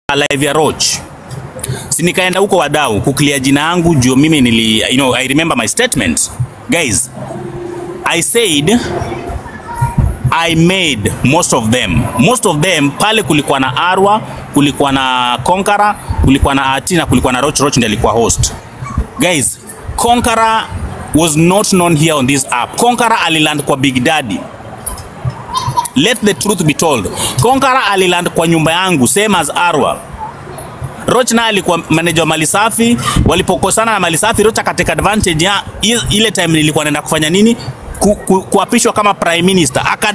live ya Roach. Si nikaenda huko wadau kuclear jina yangu juu mimi nili you know, I remember my statement. Guys, I said I made most of them. Most of them pale kulikuwa na Arwa, kulikuwa na Konkara, kulikuwa na Ati na kulikuwa na Roach. Roach ndiye alikuwa host. Guys, Konkara was not known here on this app. Konkara aliland kwa Big Daddy. Let the truth be told. Konkara aliland kwa nyumba yangu same as Arwa. Roach naye alikuwa manager wa mali safi. Walipokosana na mali safi, Roach akateka advantage ya i- ile time nilikuwa naenda kufanya nini, ku, ku, kuapishwa kama prime minister aka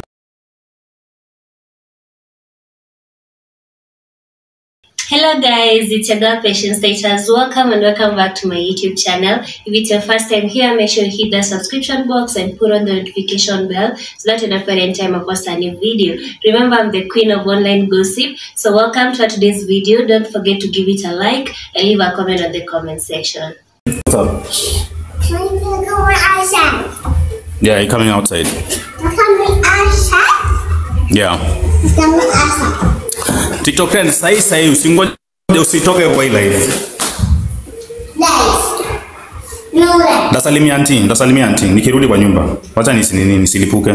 Hello guys, it's your girl Patience Status. Welcome and welcome back to my YouTube channel. If it's your first time here, make sure you hit the subscription box and put on the notification bell so that you don't miss any time I post a new video. Remember, I'm the queen of online gossip. So welcome to today's video. Don't forget to give it a like and leave a comment on the comment section. What's up? Can we go outside? Yeah, you're coming outside. Can we outside? Yeah. Can we outside? TikTok trend sahi sahi usingoje usitoke kwa ile ile. Guys, no way. Ndasalimia anti, ndasalimia anti nikirudi kwa nyumba. Wacha nisi nini nisilipuke.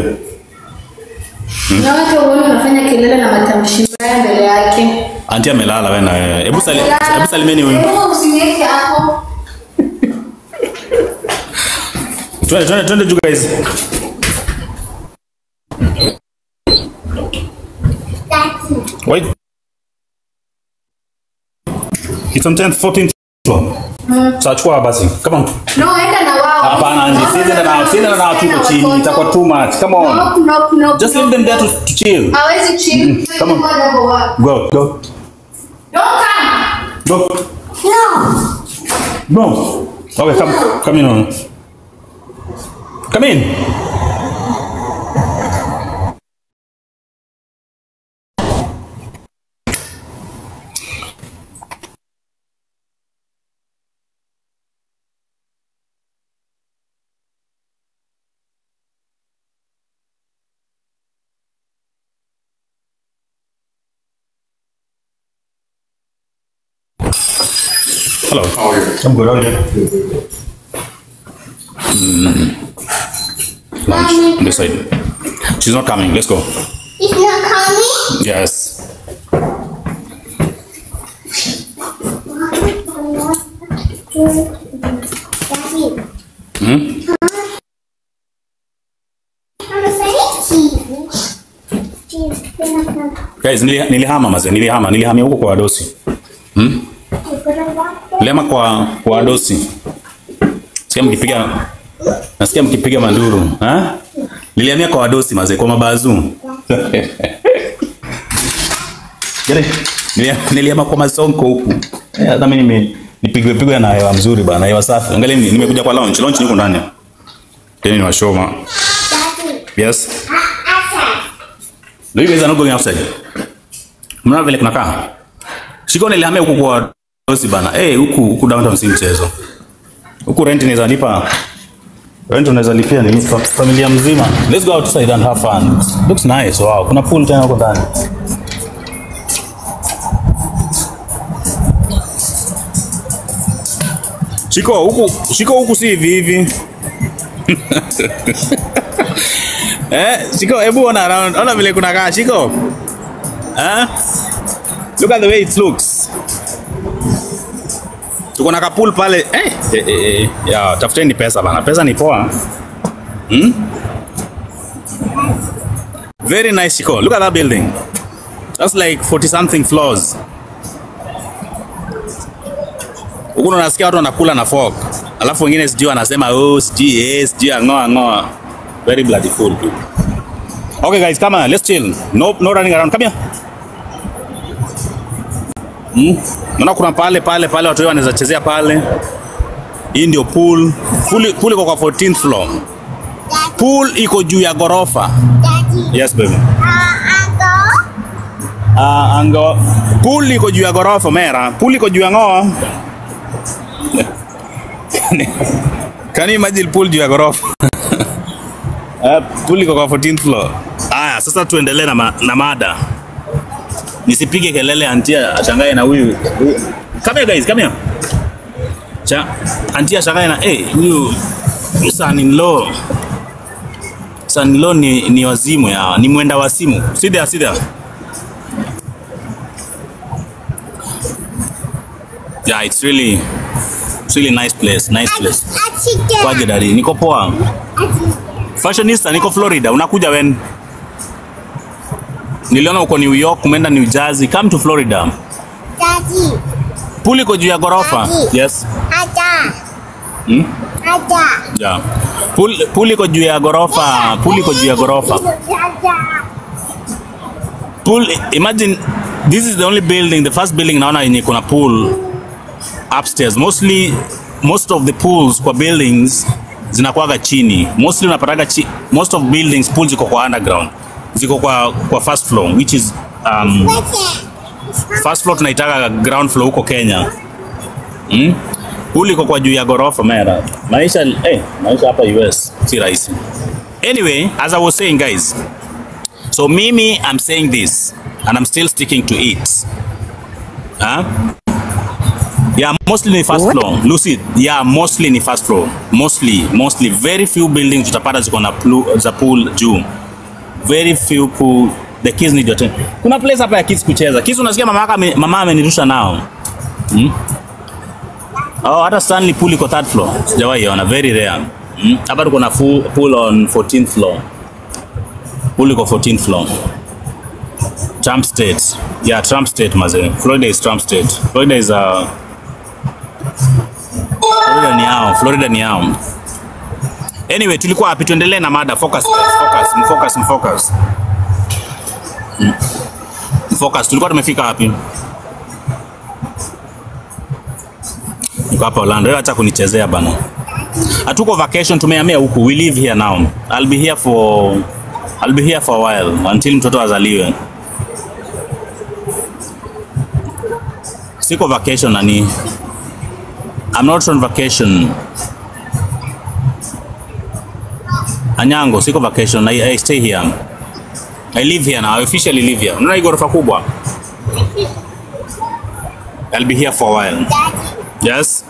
Na watu uone unafanya kelele na matamshi mbaya mbele yake. Anti amelala wewe na wewe. Hebu sali, hebu salimieni huyu. Hebu usiniweke hapo. Twende twende twende juu guys. That's it. Wait. It's on 10th, 14th. Sasa chukua basi. Come on. No, enda na wao. Hapana, Anji, siende na siende na watu huko chini. Itakuwa too much. Come on. No, no, no. Just leave them there to, to chill. Hawezi chill. come on. Ngoja hapo wapi. Go, go. Don't come. Go. No. No. Okay, come come in on. Come in. Hello. How are you? I'm good. How are you? Lunch on this side. She's not coming. Let's go. It's not coming. Yes. That's it. Hmm? I'm a cheese. Cheese. You're not gonna- Guys, nili- nilihama maze, nilihama, nilihamia huko kwa wadosi. Hmm? you're gonna walk there. Nilihama kwa kwa wadosi. Sikia mkipiga Nasikia mkipiga manduru, ha? Nilihamia kwa wadosi maze, kwa mabazu. Gere, nilia- nilihama kwa masonko huku. Eh, hata mimi nime nipigwe pigwe na hewa mzuri bana, hewa safi. Angalia mimi nimekuja kwa lounge, lounge niko ndani. Tena ni washoma. That's it. Yes. Outside. Do you guys are not going outside? Mnaona vile kunakaa? Shiko nilihamia huku kwa dosi bana. Eh, huku huku downtown si mchezo. Huku rent inaweza lipa. Rent unaweza lipia ni fa- familia mzima. Let's go outside and have fun. Looks nice. Wow, kuna pool tena huko ndani. Shiko huku, shiko huku si hivi hivi. Eh, Shiko, hebu ona around. Ona vile kunakaa Shiko. Eh? Look at the way it looks. Tuko na kapul pale. Eh, eh, eh, eh. Ya, tafuteni pesa bana. Pesa ni poa. Hmm? Very nice Shiko. Look at that building. That's like 40 something floors. Huku unasikia watu wanakula na fork. Alafu wengine sijui wanasema oh, sijui eh, sijui angoa ngoa. Very bloody full dude. Okay guys, come on, let's chill. No, no running around. Come here. Hmm? Naona kuna pale pale pale watu wanaweza chezea pale. Hii ndio pool. Pool, pool iko kwa 14th floor. Pool iko juu ya gorofa. Daddy. Yes baby. Uh, uncle. Ah, ango. Pool iko juu ya gorofa mera. Pool iko juu ya ngoa. Can you imagine pool juu ya gorofa? Uh, pool iko kwa 14th floor. Aya, sasa tuendelee na, ma na mada. nisipige kelele antia ashangae na huyu huyu- come here guys come here cha antia ashangae na eh huyu huyu son in law son in law ni, ni wazimu ya ni mwenda wasimu sit there sit there yeah it's really it's really nice place nice place kwaje dadi niko poa fashionista niko Florida unakuja when niliona uko New York umeenda New Jersey come to Florida Daddy, pool iko juu ya ghorofa Daddy. yes ada, hmm? ada. yeah. pool, pool iko juu ya ghorofa pool iko juu ya ghorofa Ada. pool imagine this is the only building the first building naona yenye kuna pool upstairs mostly most of the pools kwa buildings zinakuwaga chini mostly unapataga chi, most of buildings pools ziko kwa underground ziko kwa, kwa first floor which is um, first floor tunaitaga ground floor huko Kenya mm? pool iko kwa juu ya ghorofa mera maisha eh, maisha hapa US si rahisi anyway as I was saying guys So Mimi, I'm saying this, and I'm still sticking to it. Huh? Yeah, mostly ni first floor. Lucid. Yeah, mostly ni first floor. Mostly, mostly. Very few buildings utapata ziko na plu- za pool juu. Very few pool. The kids need your time. Kuna place hapa ya kids kucheza. Kids unasikia mama yako ame- mama amenirusha nao. Hmm? Oh, hata Stanley pool iko third floor. Sijawahi ona, very rare. Hmm? Hapa tuko na full pool on 14th floor. Pool iko 14th floor. Trump State. Yeah, Trump State maze. Florida is Trump State. Florida is uh Florida ni yao. Florida ni yao. Anyway, tulikuwa hapi tuendelee na mada. Focus guys, focus, mfocus, mfocus. Mm. Focus. Tulikuwa tumefika wapi? Niko hapa Orlando. Wewe acha kunichezea bana. Hatuko vacation, tumehamia huku. We live here now. I'll be here for I'll be here for a while until mtoto azaliwe. Siko vacation nani. I'm not on vacation. Anyango, siko vacation. I, I stay here. I live here now. I officially live here. Unaona hii ghorofa kubwa? I'll be here for a while. Yes.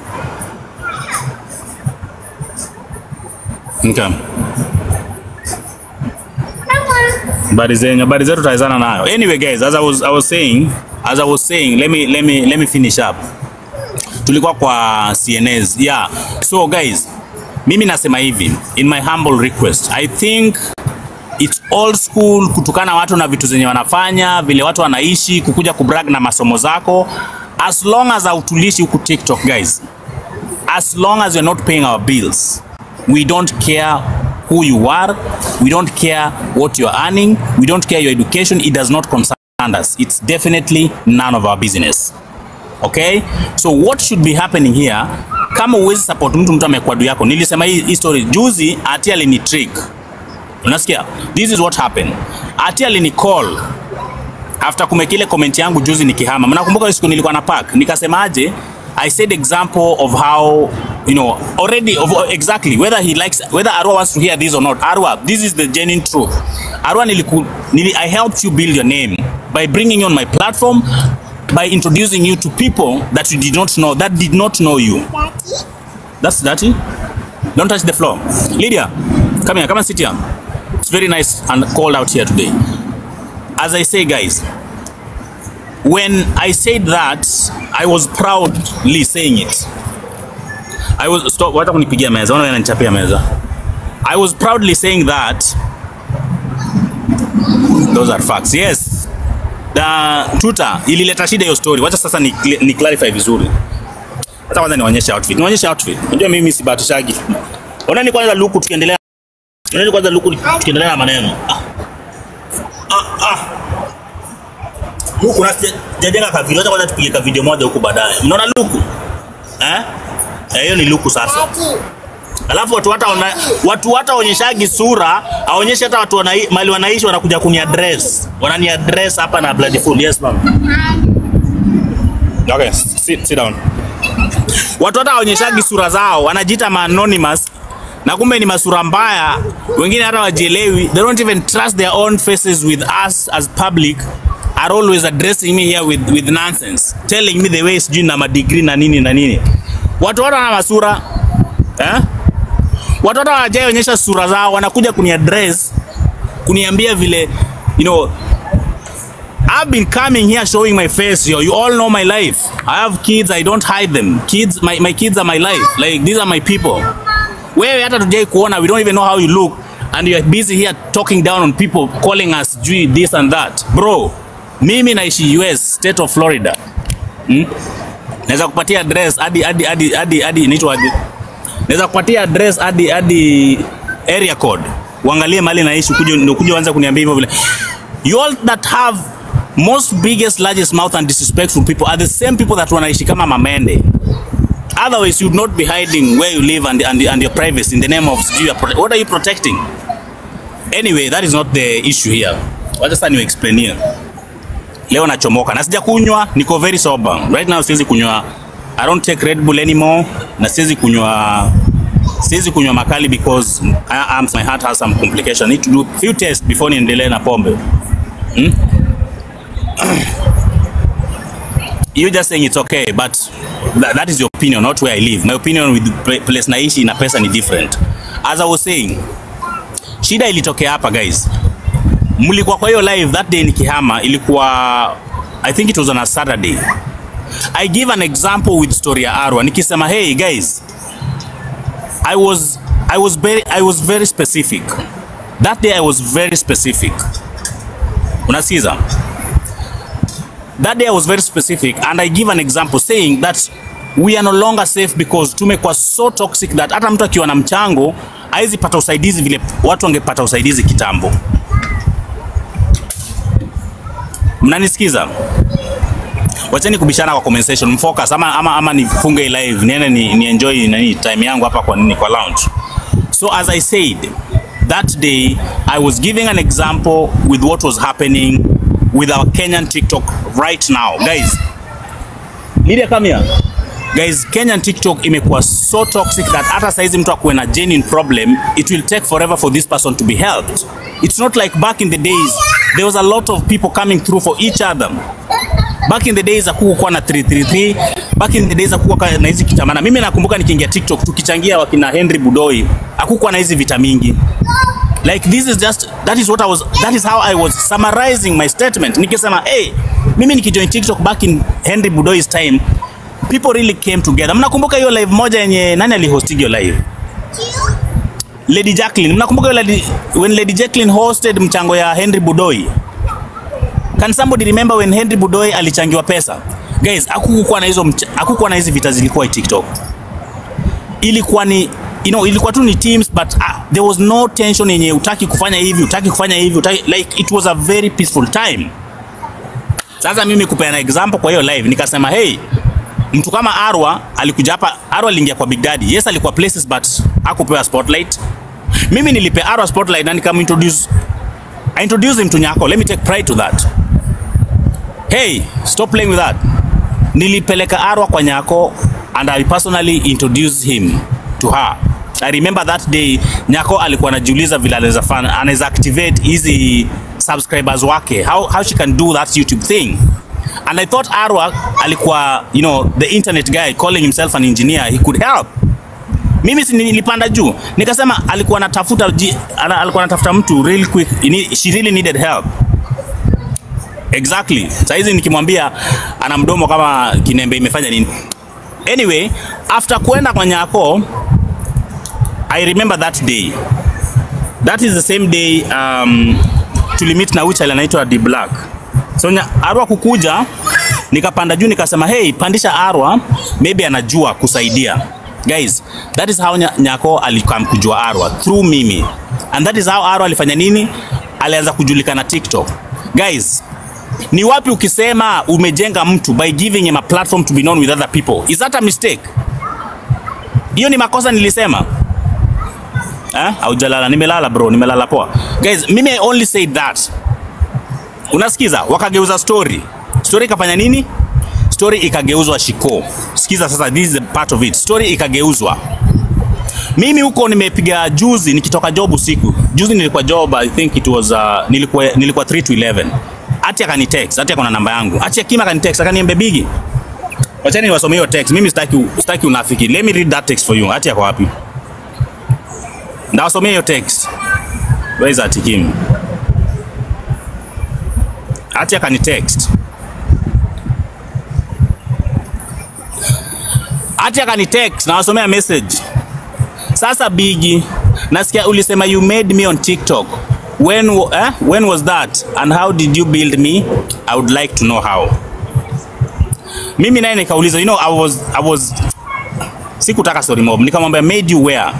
Okay. habari zenyu habari zetu tutaizana nayo anyway guys as I was, I was saying as I was saying let me, let me, let me finish up tulikuwa kwa CNAs yeah so guys mimi nasema hivi in my humble request I think it's old school kutukana watu na vitu zenye wanafanya vile watu wanaishi kukuja kubrag na masomo zako as long as hautulishi huku TikTok guys as long as you're not paying our bills we don't care who you are we don't care what you're earning we don't care your education it does not concern us it's definitely none of our business okay so what should be happening here kama uwezi support mtu mtu amekuwa adui yako nilisema hii hii story juzi ati alini trick unasikia this is what happened ati alini call after kumekile comment yangu juzi nikihama mnakumbuka hiyo siku nilikuwa na park nikasemaje I said example of how you know already of exactly whether he likes whether Arwa wants to hear this or not Arwa this is the genuine truth Arwa niliku, nili, I helped you build your name by bringing you on my platform by introducing you to people that you did not know that did not know you Daddy, that's dirty don't touch the floor Lydia come here come and sit here it's very nice and cold out here today as I say guys when I said that I was proudly saying it I was stop wacha kunipigia meza wana wananichapia meza I was proudly saying that those are facts yes na tuta ilileta shida hiyo story wacha sasa ni, ni clarify vizuri hata kwanza nionyeshe outfit nionyeshe outfit unajua mimi sibatishagi onani kwanza luku tukiendelea onani kwanza luku tukiendelea na maneno ah. Ah, ah. Luku na sijajenga ka video, acha kwanza tupige ka video moja huku baadaye. Mnaona luku? Eh? Eh, hiyo ni luku sasa. daddy, Alafu watu hata wana, watu hata onyeshagi sura, aonyeshe hata watu wanai, mali wanaishi wanakuja kuni address. Wanani address hapa na bloody full. Yes ma'am. Okay, sit, sit down. Watu hata waonyeshagi sura zao, wanajiita ma anonymous na kumbe ni masura mbaya. Wengine hata wajielewi, they don't even trust their own faces with us as public are always addressing me here with, with nonsense telling me the way sijui na madigri na nini na nini watu wote wana masura eh? watu wote hawajaonyesha sura zao wanakuja kuniaddress kuniambia vile you know I've been coming here showing my face yo. You all know my life. I have kids, I don't hide them. Kids, my, my kids are my life. Like these are my people. Wewe hata tujai kuona, we don't even know how you look and you are busy here talking down on people calling us jui this and that. Bro, mimi naishi US, state of Florida. Hmm? Naweza kupatia address hadi hadi hadi hadi hadi inaitwa aje? Naweza kupatia address hadi hadi area code. Uangalie mahali naishi ukuje ndio ukuje uanze kuniambia hivyo vile. You all that have most biggest largest mouth and disrespectful people are the same people that wanaishi kama mamende. Otherwise, you'd not be hiding where you live and, and, and your privacy in the name of sijui ya prote- what are you protecting? Anyway, that is not the issue here. Wacha sasa niwe explain here. Leo nachomoka na sija kunywa, niko very sober. Right now siwezi kunywa. I don't take Red Bull anymore na siwezi kunywa siwezi kunywa makali because I, I'm, my heart has some complication. I need to do few tests before niendelee na pombe. you just saying it's okay but that, that is your opinion not where I live my opinion with the pla- place naishi na pesa ni different as I was saying shida ilitokea hapa guys mlikuwa kwa hiyo live that day nikihama ilikuwa I think it was on a Saturday I give an example with story ya Arwa nikisema hey guys I was I was very I was very specific that day I was very specific unasikiza that day I was very specific and I give an example saying that we are no longer safe because tumekuwa so toxic that hata mtu akiwa na mchango hawezi pata usaidizi vile watu wangepata usaidizi kitambo. Mnanisikiza? Wacheni kubishana kwa comment section, mfocus ama, ama, ama nifunge hii live niende ni, ni enjoy nani time yangu hapa kwa nini kwa lounge. So as I said, that day I was giving an example with what was happening with our Kenyan TikTok right now. Guys, Lydia come here. Guys, Kenyan TikTok imekuwa so toxic that hata saizi mtu akuwe na genuine problem, it will take forever for this person to be helped. It's not like back in the days, there was a lot of people coming through for each other. Back in the days hakukuwa na 333, back in the days hakukuwa na hizi kitamana. Mimi nakumbuka nikiingia TikTok tukichangia wakina Henry Budoi, hakukuwa na hizi vita mingi. Like this is just that is what I was that is how I was summarizing my statement. Nikisema hey, mimi nikijoin TikTok back in Henry Budoi's time, people really came together. Mnakumbuka hiyo live moja yenye nani alihost hiyo live? Lady Jacqueline. Mnakumbuka hiyo lady, when Lady Jacqueline hosted mchango ya Henry Budoi? Can somebody remember when Henry Budoi alichangiwa pesa? Guys, hakukuwa na hizo mcha- hakukuwa na hizi vita zilikuwa TikTok. Ilikuwa ni you know, ilikuwa tu ni teams but uh, there was no tension yenye utaki kufanya hivi, utaki kufanya hivi, utaki, like it was a very peaceful time. Sasa mimi kupeana example kwa hiyo live nikasema hey, mtu kama Arwa alikuja hapa. Arwa aliingia kwa Big Daddy. Yes, alikuwa places but hakupewa spotlight. Mimi nilipe Arwa spotlight na nikamintroduce I introduced him to Nyako. Let me take pride to that. Hey, stop playing with that. Nilipeleka Arwa kwa Nyako and I personally introduced him to her. I remember that day Nyako alikuwa anajiuliza vile anaweza fanya anaweza activate hizi subscribers wake how, how she can do that YouTube thing and I thought Arwa alikuwa you know the internet guy calling himself an engineer he could help mimi si nilipanda juu nikasema alikuwa anatafuta ji- ana- alikuwa anatafuta mtu real quick he need- she really needed help exactly saizi nikimwambia ana mdomo kama kinembe imefanya nini anyway after kuenda kwa nyako i remember that day that is the same day um, tulimit na wichal anaitwa D Black so nya, Arwa kukuja nikapanda juu nikasema hey pandisha Arwa maybe anajua kusaidia guys that is how nya, Nyako alikam kujua Arwa through mimi and that is how Arwa alifanya nini alianza kujulikana TikTok guys ni wapi ukisema umejenga mtu by giving him a platform to be known with other people is that a mistake hiyo ni makosa nilisema Eh? Haujalala, nimelala bro, nimelala poa. Guys, mimi I only said that. Unasikiza? Wakageuza story. Story ikafanya nini? Story ikageuzwa shiko. Sikiza sasa, this is the part of it. Story ikageuzwa. Mimi huko nimepiga juzi nikitoka job usiku. Juzi nilikuwa job, I think it was uh, nilikuwa nilikuwa 3 to 11. At Ati akani text, ati akona namba yangu. Ati Kim akani text, akaniambia Bigi. Wachani niwasomee hiyo text. Mimi sitaki sitaki unafiki. Let me read that text for you. Ati ako wapi? Ndawasomea hiyo text. Where is Ati Kim? Ati akani text. Ati akani text nawasomea message. Sasa Bigi, nasikia ulisema you made me on TikTok. When, wa- eh? When was that? And how did you build me? I would like to know how. Mimi naye nikauliza, you know, I was, I was sikutaka story mob. Nikamwambia made you where?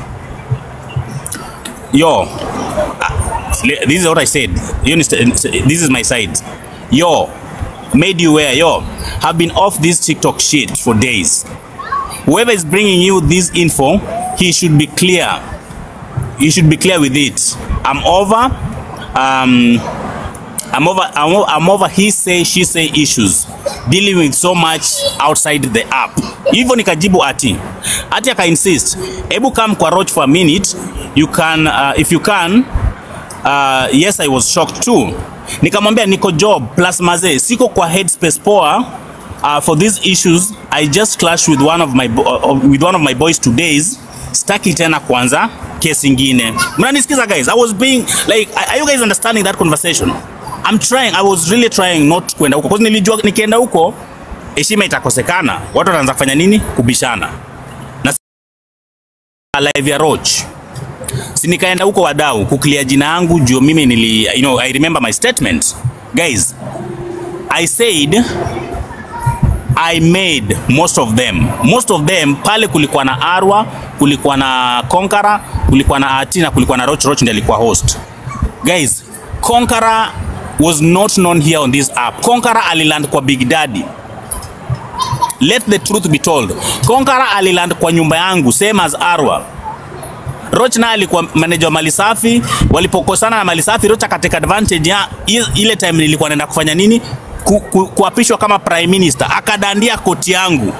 Yo, uh, this is what I said. You understand? This is my side. Yo, made you where? Yo, have been off this TikTok shit for days. Whoever is bringing you this info, he should be clear. You should be clear with it. I'm over. Um, I'm over. I'm over, I'm over he say she say issues dealing with so much outside the app. Hivyo nikajibu ati ati aka insist, hebu come kwa Roach for a minute. You can uh, if you can uh, yes I was shocked too. Nikamwambia niko job plus mazee, siko kwa headspace poa uh, for these issues. I just clashed with one of my bo- uh, with one of my boys two days. Staki tena kwanza kesi ingine. Mnanisikiza guys? I was being like are you guys understanding that conversation? I'm trying. I was really trying not kwenda huko. Because nilijua nikienda huko heshima itakosekana. Watu wataanza kufanya nini? Kubishana. Na live ya Roach si nikaenda huko wadau kuclear jina yangu juu mimi nili you know I remember my statement guys I said I made most of them most of them pale kulikuwa na Arwa kulikuwa na Konkara kulikuwa na Ati na kulikuwa na Roach Roach ndiye alikuwa host guys Konkara was not known here on this app Konkara aliland kwa Big Daddy let the truth be told Konkara aliland kwa nyumba yangu same as Arwa Roach naye alikuwa manager wa mali safi. Walipokosana na mali safi, Roach akateka advantage ya i- ile time nilikuwa naenda kufanya nini, ku, ku, kuapishwa kama prime minister, akadandia koti yangu.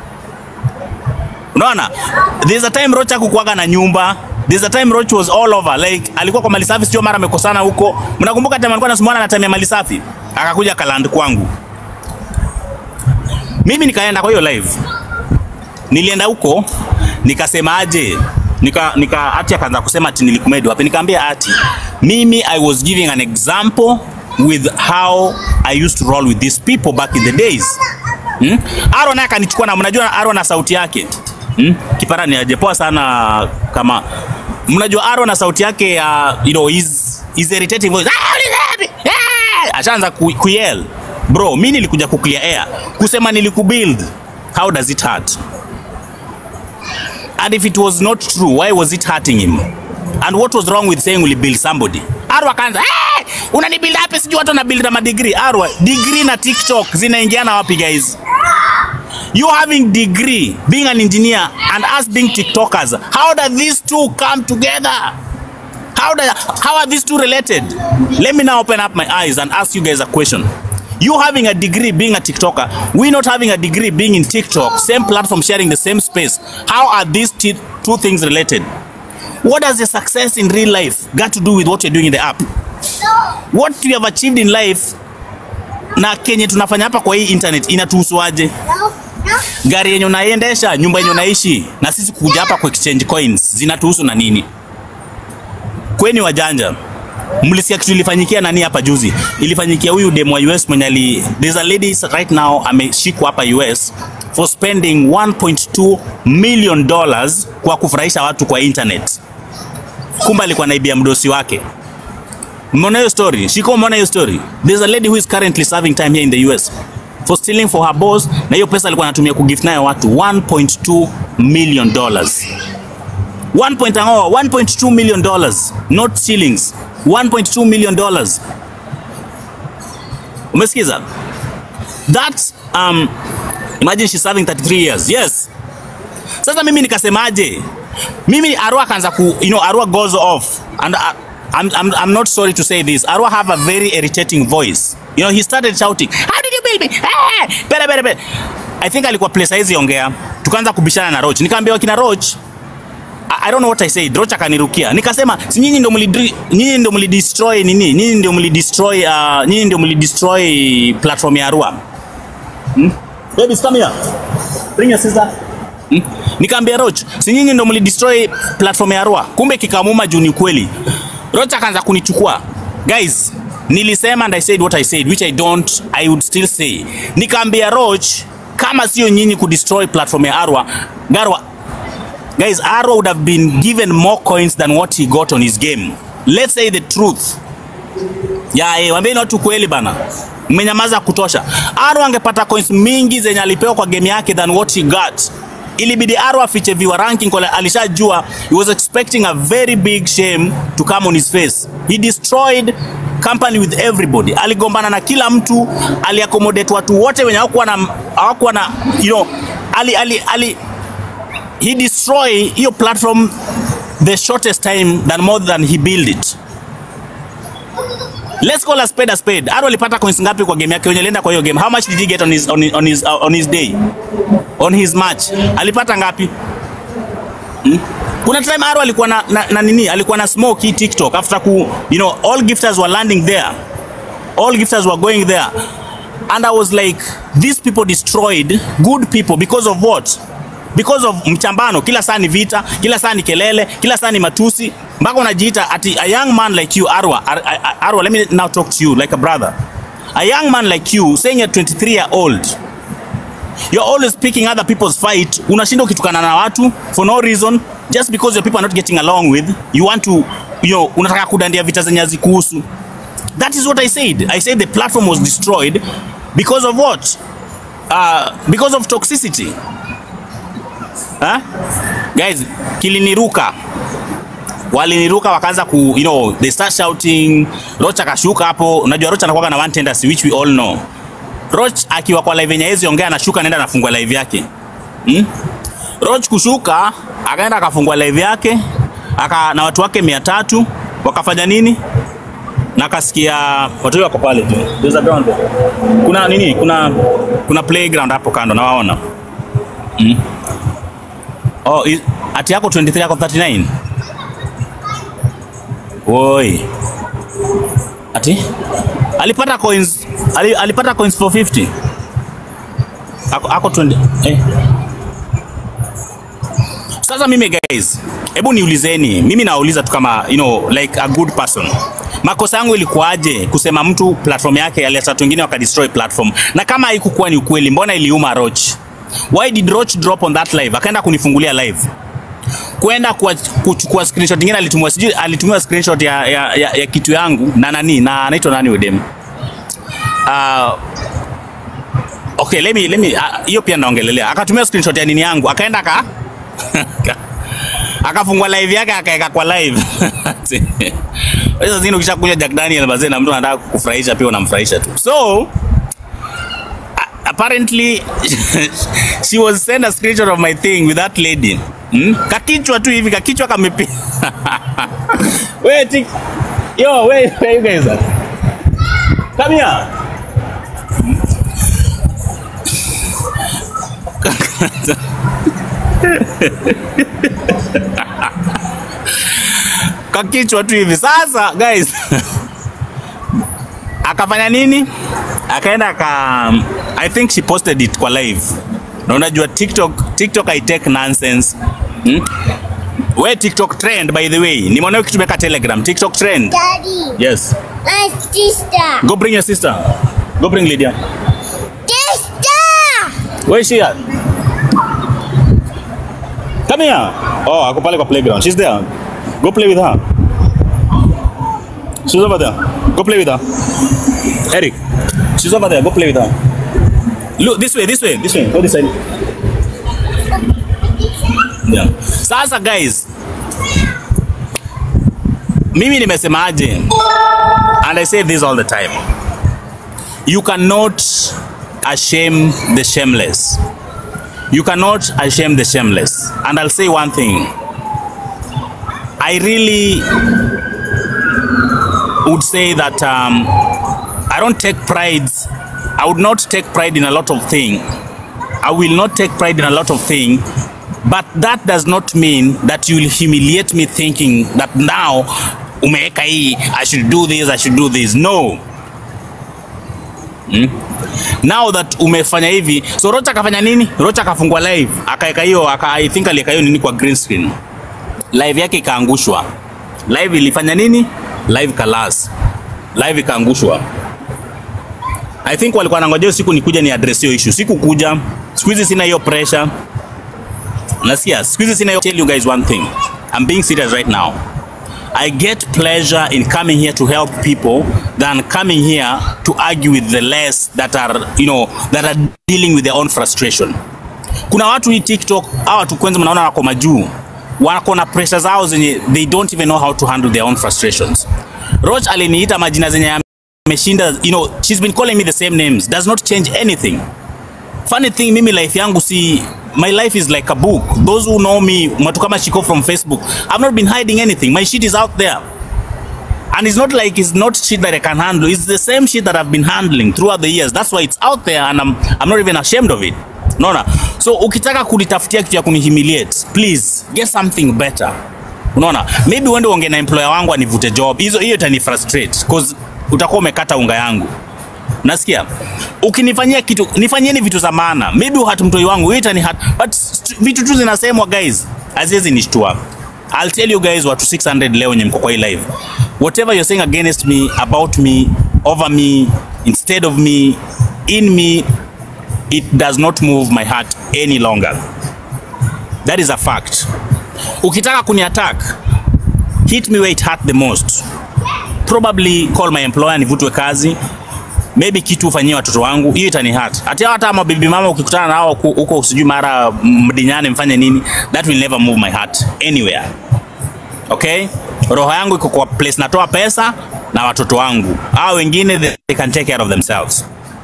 Unaona, there's a time Roach hakukuwaga na nyumba There's a time Roach was all over like alikuwa kwa mali safi, sio mara amekosana huko. Mnakumbuka time alikuwa anasumbana na time ya mali safi, akakuja kaland kwangu. Mimi nikaenda kwa hiyo live nilienda huko nikasema aje nika nika ati akaanza kusema ati nilikumedi wapi nikamwambia ati mimi i was giving an example with how i used to roll with these people back in the days hmm? Aaron naye akanichukua na mnajua Aaron na sauti yake hmm? kipara ni aje poa sana kama mnajua Aaron na sauti yake ya you know his his irritating voice "Ah, ulizapi? Ah!" ashaanza ku, kuyell bro mi nilikuja kuclear air kusema nilikubuild how does it hurt And if it was not true, why was it hurting him? And what was wrong with saying will build somebody? Arwa kaanza, hey, unanibuild hapi sijui watu wanabuild na madegree. Arwa, degree na TikTok zinaingiana wapi guys? You having degree, being an engineer and us being TikTokers. How do these two come together? How, do, how are these two related? Let me now open up my eyes and ask you guys a question. You having a degree being a TikToker, we not having a degree being in TikTok, same platform, sharing the same space. How are these t- two things related? What does your success in real life got to do with what you're doing in the app? What you have achieved in life na kenye tunafanya hapa kwa hii internet inatuhusuaje? Gari yenye unaiendesha, nyumba yenye unaishi, na sisi kuja hapa ku exchange coins zinatuhusu na nini? Kweni wajanja. Mlisikia kitu ilifanyikia nani hapa juzi? Ilifanyikia huyu demo wa US mwenye ali there's a lady right now ameshikwa hapa US for spending 1.2 million dollars kwa kufurahisha watu kwa internet. Kumbe alikuwa naibia mdosi wake. Mmeona hiyo story? Shiko, umeona hiyo story? There's a lady who is currently serving time here in the US for stealing for her boss, na hiyo pesa alikuwa anatumia kugift nayo watu 1.2 million dollars. 1 point, oh, 1.2 million dollars not shillings 1.2 million dollars umesikiza that um, imagine she's serving 33 years yes sasa mimi nikasemaje mimi arua akaanza ku you know arua goes off and uh, I'm, I'm, I'm not sorry to say this arua have a very irritating voice you know he started shouting how did you build me hey! bere bere bere i think alikuwa place hizi ongea tukaanza kubishana na roach nikaambia wakina roach I don't know what I said. Rocha akanirukia. Nikasema si nyinyi ndio mlidri, nyinyi ndio mlidestroy nini? Nyinyi ndio mlidestroy uh, nyinyi ndio mlidestroy platform ya Arua. Hmm? Baby, come here. Bring your sister. Hmm? Nikaambia Roch, si nyinyi ndio mlidestroy platform ya Arua. Kumbe kikamuma juu ni kweli. Roch akaanza kunichukua. Guys, nilisema and I said what I said which I don't I would still say. Nikaambia Roch kama sio nyinyi kudestroy platform ya Arua, Garwa Guys, Arrow would have been given more coins than what he got on his game. Let's say the truth. Ya, eh, wambieni watu kweli bana. Mmenyamaza kutosha. Arrow angepata coins mingi zenye alipewa kwa game yake than what he got. Ilibidi Arrow afiche viewer ranking kwa alishajua he was expecting a very big shame to come on his face. He destroyed company with everybody. Aligombana na kila mtu, aliaccommodate watu wote wenye hawakuwa na hawakuwa na you know, ali ali ali he destroy hiyo platform the shortest time than more than he build it. Let's call a spade a spade. Aro alipata coins ngapi kwa game yake? Wenye alienda kwa hiyo game. How much did he get on his on his on his, uh, on his day? On his match. Alipata ngapi? Hmm? Kuna time Aro alikuwa na, na, na nini? Alikuwa na smoke hii TikTok after ku you know all gifters were landing there. All gifters were going there. And I was like these people destroyed good people because of what? because of mchambano. Kila saa ni vita, kila saa ni kelele, kila saa ni matusi, mpaka unajiita ati a young man like you Arwa, Ar Ar Arwa, let me now talk to you like a brother. A young man like you saying you're 23 year old you're always picking other people's fight, unashinda ukitukana na watu for no reason just because your people are not getting along with you want to you know, unataka kudandia vita zenye hazikuhusu. That is what I said. I said the platform was destroyed because of what? Uh, because of toxicity. Huh? Guys, kiliniruka waliniruka wakaanza ku you know they start shouting Roch akashuka hapo unajua Roch anakuwa na one tendency which we all know Roch akiwa kwa live yenye hezi ongea anashuka anaenda anafungua live yake hmm? Roch kushuka akaenda akafungua live yake aka na watu wake mia tatu wakafanya nini na akasikia watu wako pale tu there's a ground there. kuna nini kuna kuna playground hapo kando nawaona hmm? Oh, i- ati yako 23 yako 39? Woi. Ati? Alipata coins ali, alipata coins 450. Ako, ako 20 eh. Sasa mimi guys, hebu niulizeni, mimi nauliza tu kama you know like a good person. Makosa yangu ilikuwaje kusema mtu platform yake alileta watu wengine wakadestroy platform, na kama haikukuwa ni ukweli, mbona iliuma Roch? Why did Roch drop on that live? Akaenda kunifungulia live kwenda kwa- kuchukua screenshot nyingine alitumwa sijui alitumia screenshot ya, ya, ya, ya kitu yangu na nani na anaitwa nani udem uh, okay let me let me ah, hiyo pia naongelelea akatumia screenshot ya nini yangu akaenda aka akafungua live yake akaweka kwa live sasa zingine ukishakunywa Jack Daniel bazee na mtu anataka kukufurahisha pia unamfurahisha tu so apparently she was sent a screenshot of my thing with that lady hmm? kakichwa tu hivi kakichwa kamepi wait yo wait where you guys are come here kakichwa tu hivi sasa guys akafanya nini akaenda aka i think she posted it kwa live na unajua tiktok tiktok i take nonsense hmm? we tiktok trend by the way nimeona ukitumia telegram tiktok trend Daddy, yes my sister. go bring your sister go bring lydia Sister! where is she at come here oh ako pale kwa playground she's there go play with her she's over there go play with her eric she's over there go play with her look this way this way this way go this side yeah. sasa guys mimi nimesemaje and i say this all the time you cannot ashame the shameless you cannot ashame the shameless and i'll say one thing i really would say that um, i don't take pride i would not take pride in a lot of thing i will not take pride in a lot of thing but that does not mean that you will humiliate me thinking that now umeweka hii i should do this i should do this no mm? now that umefanya hivi so rocha akafanya nini rocha akafungua live akaweka hiyo aka, i think aliweka hiyo nini kwa green screen live yake ikaangushwa live ilifanya nini live kalas live ikaangushwa i think walikuwa wanangojea hiyo siku nikuja ni address hiyo issue sikukuja siku hizi sina hiyo pressure nasikia siku hizi sina hiyo tell you guys one thing i'm being serious right now I get pleasure in coming here to help people than coming here to argue with the less that are, you know, that are dealing with their own frustration. Kuna watu hii TikTok, hawa watu kwanza mnaona wako majuu, wako na pressure zao zenye they don't even know how to handle their own frustrations. Roach aliniita majina zenye ameshinda, you know, she's been calling me the same names, does not change anything. Funny thing, mimi life yangu si my life is like a book. Those who know me, watu kama Shiko from Facebook, I've not been hiding anything. My shit is out there. And it's not like it's not shit that I can handle. It's the same shit that I've been handling throughout the years. That's why it's out there and I'm, I'm not even ashamed of it. Unaona? So ukitaka kunitafutia kitu ya kunihumiliate, please get something better. Unaona? Maybe uende uongee na employer wangu anivute job. Hizo hiyo itani frustrate because utakuwa umekata unga yangu. Nasikia ukinifanyia kitu nifanyieni vitu za maana, maybe uhati mtoi wangu hiyo itani hat, but st- vitu tu zinasemwa guys, haziwezi nishtua. I'll tell you guys watu 600 leo nye mko kwa hii live. Whatever you're saying against me, about me, over me, instead of me, in me, it does not move my heart any longer. That is a fact. Ukitaka kuni attack, hit me where it hurt the most. Probably call my employer nivutwe kazi maybe kitu ufanyie watoto wangu, hiyo itani hurt. Hata hata mabibi mama ukikutana nao huko- huko sijui mara mdinyane mfanye nini, that will never move my heart anywhere. Okay, roho yangu iko kwa place natoa pesa na watoto wangu, hao wengine they, they can take care of themselves.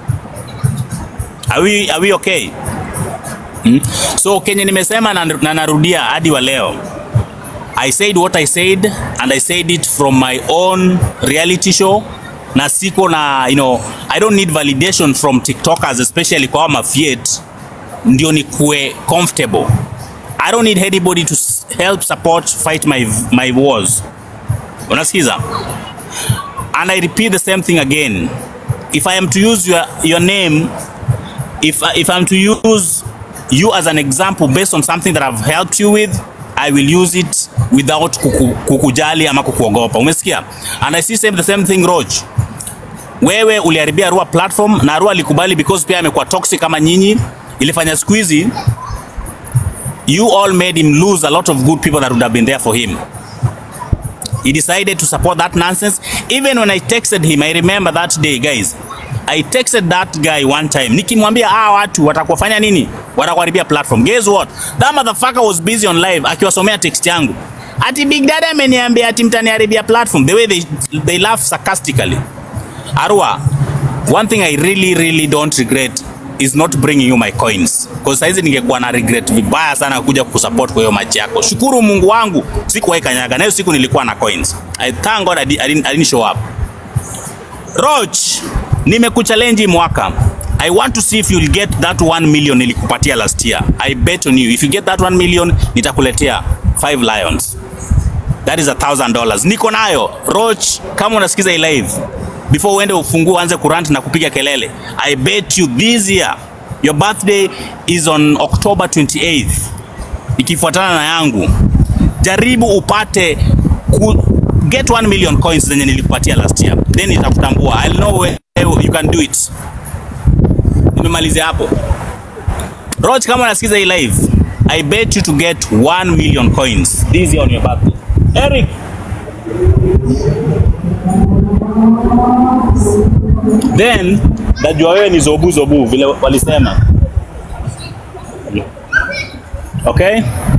Are we, are we okay? Hmm? So kenye nimesema na, na narudia hadi wa leo I said what I said and I said it from my own reality show na siko na you know I don't need validation from TikTokers especially kwa mafiet ndio nikuwe comfortable I don't need anybody to s- help support fight my my wars unasikiza and I repeat the same thing again if I am to use your your name if if I'm to use you as an example based on something that I've helped you with I will use it without kuku, kukujali ama kukuogopa umesikia and I see same the same thing Roj wewe uliharibia Arua platform na Arua alikubali because pia amekuwa toxic kama nyinyi ilifanya siku hizi you all made him lose a lot of good people that would have been there for him he decided to support that nonsense even when I texted him I remember that day guys I texted that guy one time nikimwambia ah watu watakuwafanya nini watakuharibia platform guess what that motherfucker was busy on live akiwasomea text yangu ati big dada ameniambia ati mtaniharibia platform the way they, they laugh sarcastically Arua, one thing I really really don't regret is not bringing you my coins because saizi ningekuwa na regret vibaya sana kuja kusupport kwa hiyo match yako. Shukuru Mungu wangu sikuwahi kanyaga, na hiyo siku nilikuwa na coins. I thank God I, di- I, didn't, I didn't show up. Roach, nimekuchallenge hii mwaka. I want to see if you'll get that 1 million nilikupatia last year. I bet on you. If you get that 1 million, nitakuletea 5 lions. That is a thousand dollars. Niko nayo. Roach, kama unasikiza hii live, before uende ufungue uanze kurant na kupiga kelele. I bet you this year your birthday is on October 28th. Ikifuatana na yangu. Jaribu upate ku, get 1 million coins zenye nilikupatia last year. Then nitakutambua. I'll know where you can do it. Nimemalizia hapo. Roach, kama unasikiza hii live, I bet you to get 1 million coins this year on your birthday. Eric. Then najua wewe ni zobu zobu vile walisema. Okay?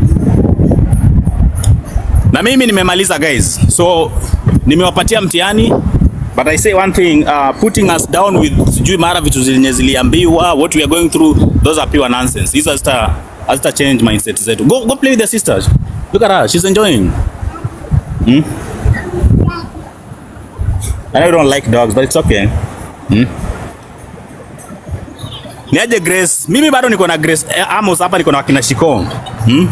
Na mimi nimemaliza guys. So nimewapatia mtihani but I say one thing uh, putting us down with sijui mara vitu zenye ziliambiwa what we are going through those are pure nonsense. Hizo hazita hazita change mindset zetu. Go go play with the sisters. Look at her, she's enjoying. Hmm? I know you don't like dogs, but it's okay. Hmm? Niaje Grace? Mimi bado niko na Grace eh, Amos hapa niko na wakina Shiko. Hmm?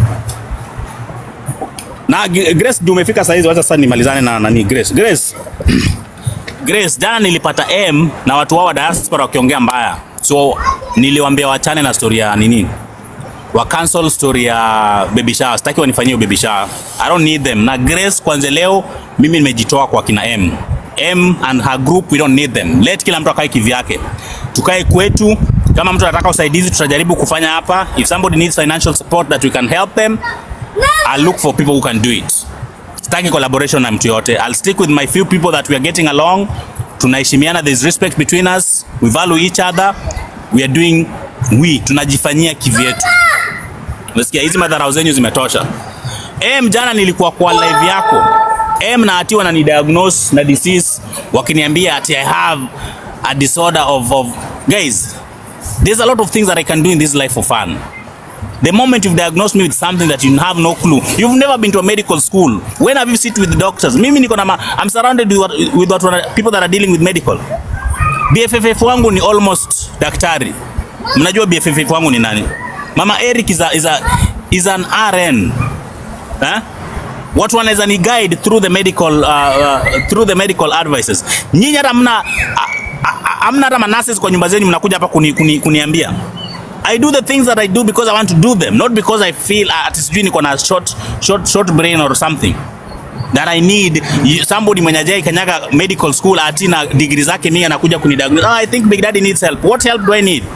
Na G- Grace ndio umefika saa hizi, wacha sasa nimalizane na nani Grace. Grace. Grace, jana nilipata M na watu wao wa diaspora wakiongea mbaya. So niliwaambia wachane na story ya nini? Wa cancel story ya baby shower. Sitaki wanifanyie baby shower. I don't need them. Na Grace kwanza leo mimi nimejitoa kwa kina M. M and her group we don't need them. Let kila mtu akae kivyake. Tukae kwetu. Kama mtu anataka usaidizi tutajaribu kufanya hapa. If somebody needs financial support that we can help them, I'll look for people who can do it. Sitaki collaboration na mtu yote. I'll stick with my few people that we are getting along. Tunaheshimiana, there's respect between us. We value each other. We are doing we tunajifanyia kivyetu. Unasikia hizi madharau zenyu zimetosha. Em, jana nilikuwa kwa live yako. Em na ati wanani diagnose na disease wakiniambia ati I have a disorder of, of guys. There's a lot of things that I can do in this life for fun. The moment you've diagnosed me with something that you have no clue, you've never been to a medical school. When have you sit with the doctors? Mimi niko na ma, I'm surrounded with, what- with what, people that are dealing with medical. BFFF wangu ni almost daktari. Mnajua BFFF wangu ni nani? Mama Eric is, a, is, a, is an RN. Eh? Watu wanaweza ni guide through the medical uh, uh, through the medical advices. Nyinyi hata mna a- a- a- hamna hata manurses kwa nyumba zenu mnakuja hapa kuni, kuni, kuniambia. I do the things that I do because I want to do them, not because I feel uh, ati sijui niko na short, short, short brain or something that I need you- somebody mwenye ajai kanyaga medical school ati na degree zake mingi anakuja kunidiagnose. Oh, I think Big Daddy needs help. What help do I need?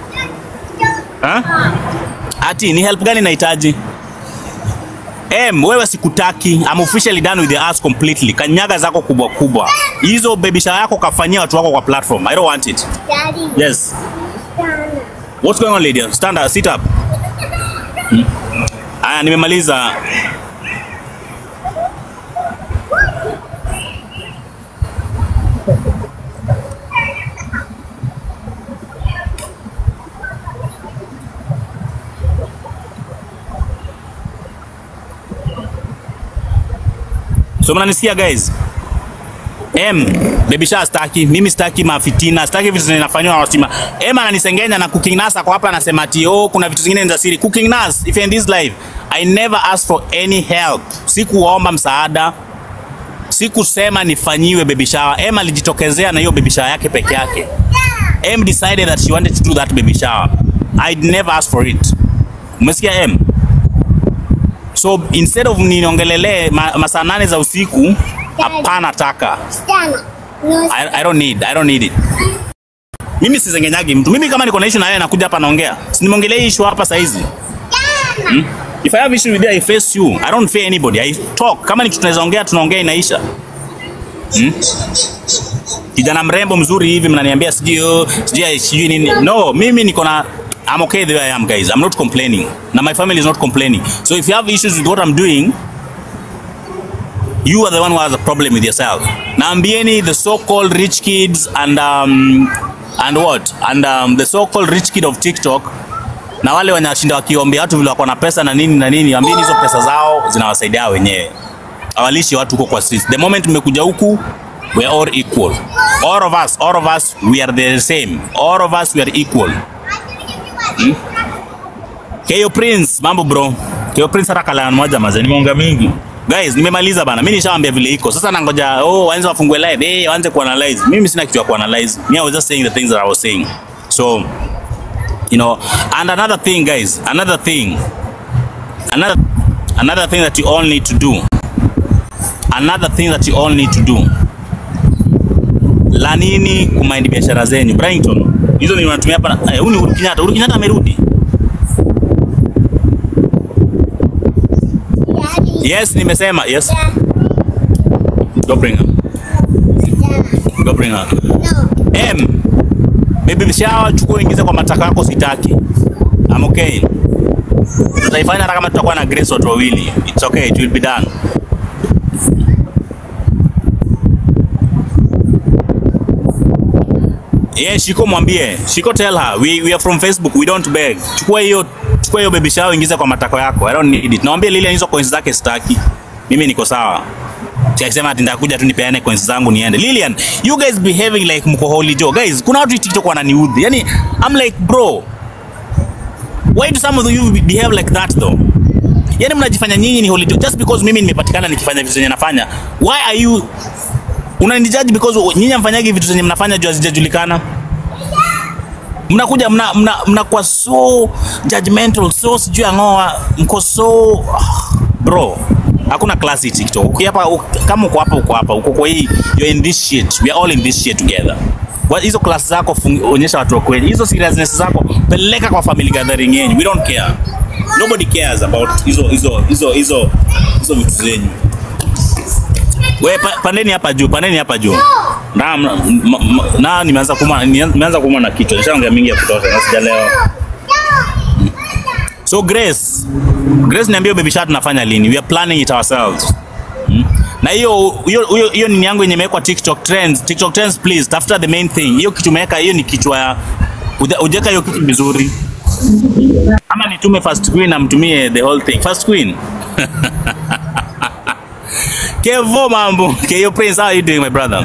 Huh? Ati ni help gani nahitaji? Em, wewe sikutaki. I'm officially done with the ass completely. Kanyaga zako kubwa kubwa. Hizo baby shower yako kafanyia watu wako kwa platform. I don't want it. Daddy. Yes. What's going on, lady? Stand up, sit up. Hmm. Aya, nimemaliza. So mnanisikia guys? M, baby shower staki, mimi staki mafitina, staki vitu zinafanywa na wasima. M ananisengenya na Cooking Nas ako hapa anasema ati oh, kuna vitu zingine ni za siri. Cooking Nas, if you're in this life, I never asked for any help. Sikuomba msaada. Sikusema nifanyiwe baby shower. M alijitokezea na hiyo baby shower yake peke yake. M decided that she wanted to do that baby shower. I'd never asked for it. Umesikia M? So instead of niongelele ma, masaa nane za usiku, hapana taka. Stand. No, I, I don't need, I don't need it. Mimi sizengenyagi mtu. Mimi kama niko na issue na yeye nakuja hapa naongea. Si nimeongelea hii issue hapa saizi. Hmm? If I have issue with you, I face you. I don't fear anybody. I talk. Kama ni kitu tunaweza ongea tunaongea inaisha. Hmm? Kijana mrembo mzuri hivi mnaniambia sijui oh, sijui sijui nini. No, mimi niko na I'm okay the way I am guys. I'm not complaining. Na my family is not complaining. So if you have issues with what I'm doing, you are the one who has a problem with yourself. Naambieni the so-called rich kids and um, and what and um, the so-called rich kid of TikTok na wale wanashinda wakiombea watu vile wako na pesa na nini na nini, ambieni hizo pesa zao zinawasaidia wenyewe, hawalishi watu huko kwa streets. The moment mmekuja huku we are all equal. All of us, all of us, we are the same. All of us, we are equal. Hmm? Keyo Prince, mambo bro. Keyo Prince hata kala moja maze, nimeongea mingi. Guys, nimemaliza bana. Mimi nishawaambia vile iko. Sasa nangoja oh, waanze wafungue live. Eh, waanze kuanalyze. Mimi sina kitu ya kuanalyze. Me I was just saying the things that I was saying. So, you know, and another thing guys, another thing. Another another thing that you all need to do. Another thing that you all need to do. La nini kumind biashara zenyu. Brighton. Hizo ni unatumia hapa. Eh, huyu ni Uhuru Kenyatta. Uhuru Kenyatta amerudi. Daddy. Yes, nimesema. Yes. Dad. Go bring her. Dad. Go bring her. No. M. Baby shower chukua ingize kwa mataka yako sitaki. I'm okay. Tutaifanya hata kama tutakuwa na Grace watu wawili. It's okay, it will be done. Yeah, Shiko mwambie. Shiko tell her. We, we are from Facebook. We don't beg. Chukua hiyo chukua hiyo baby shower ingize kwa matako yako. I don't need it. Naambia Lilian hizo coins zake sitaki. Mimi niko sawa. Si akisema ati nitakuja tu nipeane coins zangu niende. Lilian, you guys behaving like mko holy Joe. Guys, kuna watu TikTok wananiudhi. Yani I'm like bro, why do some of you behave like that though? Yani mnajifanya nyinyi ni holy Joe just because mimi nimepatikana nikifanya vitu zenye nafanya. Why are you unanijudge because nyinyi mfanyagi vitu zenye mnafanya juu hazijajulikana? mnakuja mna, mna, mnakuwa so judgmental so sijui angoa mko so bro hakuna class hii TikTok. Uki hapa uk- kama uko hapa uko hapa uko kwa hii you're in this shit. We are all in this shit together. Wa- Hizo class zako fungi- onyesha watu wa kweli. Hizo seriousness zako peleka kwa family gathering yenu. We don't care. Nobody cares about hizo hizo hizo hizo hizo vitu zenyu. We pa, pandeni hapa juu, pandeni hapa juu. Na m- m- m- na nimeanza kuuma nimeanza kuuma na kichwa. Nishaongea mingi ya kutosha na sijalewa. So Grace, Grace niambie baby shower tunafanya lini? We are planning it ourselves. Hmm? Na hiyo hiyo hiyo hiyo nini yangu yenye imewekwa TikTok trends, TikTok trends please, tafuta the main thing. Hiyo kitu umeweka hiyo ni kichwa ya uja- ujeka hiyo kitu vizuri. Ama nitume first queen amtumie the whole thing. First queen. Kevo mambo. Keyo Prince, how are you doing my brother?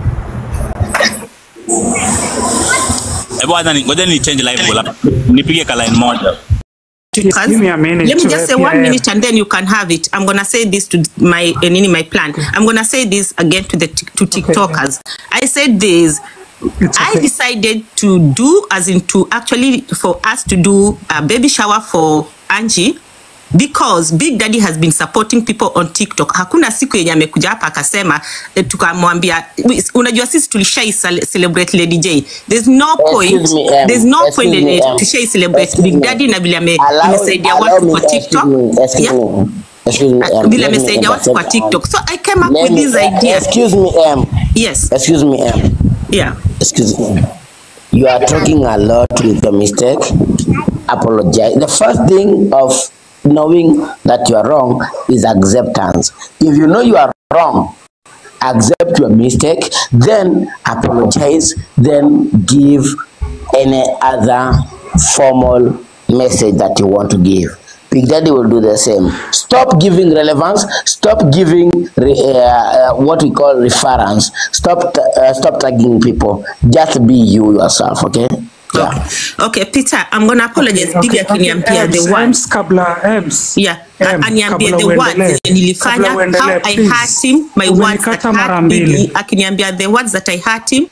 Eh, bwana ni- ngoja ni change live goal hapa. Nipige ka line moja. Because- Give me a minute Let me to just say help one you. minute and then you can have it. I'm gonna say this to my uh, nini, my plan. I'm gonna say this again to the tik- to TikTokers. I said this. It's I okay. decided to do as in to actually for us to do a baby shower for Angie because Big Daddy has been supporting people on TikTok. Hakuna siku yenye amekuja hapa akasema eh, tukamwambia we- unajua sisi tulishai cele- celebrate Lady J. There's no point. Excuse me, um, There's no excuse point me, in um, tushai celebrate excuse Big me. Daddy na vile ame- Allow- amesaidia allow watu me- kwa excuse TikTok. me, excuse Yeah. me, excuse me, um, vile let me amesaidia watu kwa intercept, um, TikTok. So I came up let with me- this uh, idea. Excuse me, um, Yes. excuse me, um, Yeah. excuse me. You are talking a lot with your mistake. Apologize. The first thing of knowing that you are wrong is acceptance. If you know you are wrong, accept your mistake, then apologize, then give any other formal message that you want to give. Big Daddy will do the same. Stop giving relevance. Stop giving re, uh, uh, what we call reference. Stop t- uh, stop tagging people. Just be you yourself. Okay. Yeah. Okay, Peter, I'm gonna apologize. Okay, Bibi okay, akiniambia Ems, the Ems, words. kabla Ems. Yeah, Em, aniambie kabla the words uendelee. zenye nilifanya, Kabla uendelee, how I please. hurt him, my words that Umenikata mara hurt mbili. Bibi, akiniambia the words that I hurt him.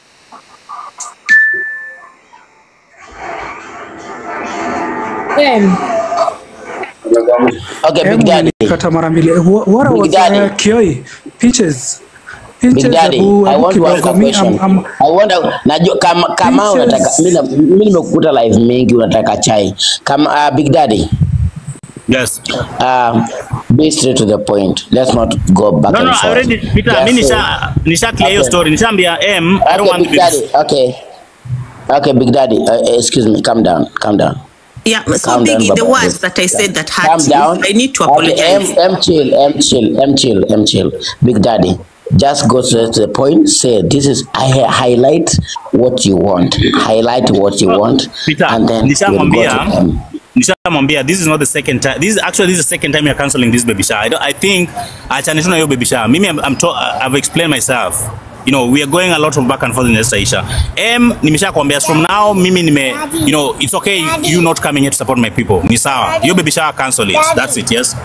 Okay, Em, Big Daddy. umenikata mara mbili. Eh, wha- What Big was Daddy. uh, Kioi? Peaches. Big Peaches, Daddy, hebu- I hebu want to ask kidogo. a Mi- question. am- am- I want to, najua kama kama Peaches. unataka mimi na- mimi nimekukuta live mingi unataka chai. Kama uh, Big Daddy. Yes. Um, be straight to the point. Let's not go back No, and no, I forth. already Peter, Just mimi say- nisha nisha clear hiyo Okay. story. Nishaambia M, I don't Okay, want Big this. Daddy. Okay. Okay, Big Daddy. Uh, excuse me. Calm down. Calm down. Yeah, so Calm down, Biggie, the Baba. words that I said that Calm hurt down. you, I need to Okay, apologize. M, M chill, M chill, M chill, M chill. Big Daddy, just go straight to the point. Say this is I highlight what you want. Highlight what you want, Peter, and then we'll go to nishamwambia M. nishamwambia this is not the second time. This is actually this is the second time you're cancelling this baby shower. I, don't, I think achane tu na hiyo baby shower. Mimi I'm, I'm to, I've explained myself. You know, we are going a lot of back and forth in this Aisha. M nimeshakwambia from now mimi nime you know, it's okay you not coming here to support my people. Ni sawa. Hiyo baby shower cancel it. That's it, yes.